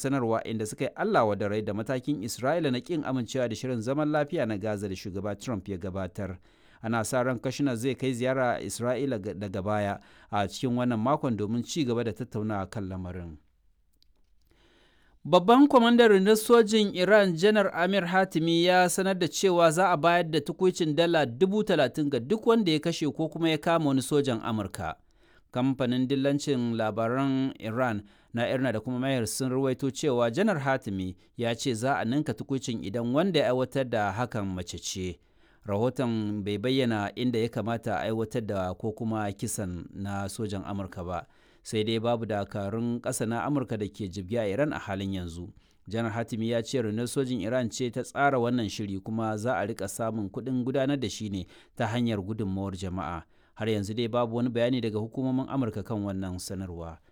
sanarwa inda suka yi Allah wa da rai da matakin Isra'ila na kin amincewa da shirin zaman lafiya na Gaza da shugaba Trump ya gabatar. Ana sa ran Kushner zai kai ziyara Isra'ila daga baya a cikin wannan makon domin ci gaba da tattaunawa kan lamarin. Babban kwamandan rundunar sojin Iran Janar Amir Hatimi ya sanar da cewa za a bayar da tukuicin dala dubu talatin ga duk wanda ya kashe ko kuma ya kama wani sojan Amurka. Kamfanin dillancin labaran Iran na Irna da kuma Mayar sun ruwaito cewa Janar Hatimi ya ce za a ninka tukuicin idan wanda ya aiwatar da hakan mace ce. Rahoton bai bayyana inda ya kamata a aiwatar da ko kuma kisan na sojan Amurka ba. sai dai babu dakarun ƙasa na amurka da ke jibge a iran a halin yanzu janar hatimi ya ce rundunar sojin iran ce ta tsara wannan shiri kuma za a rika samun kuɗin gudanar da shi ne ta hanyar gudunmawar jama'a har yanzu dai babu wani bayani daga hukumomin amurka kan wannan sanarwa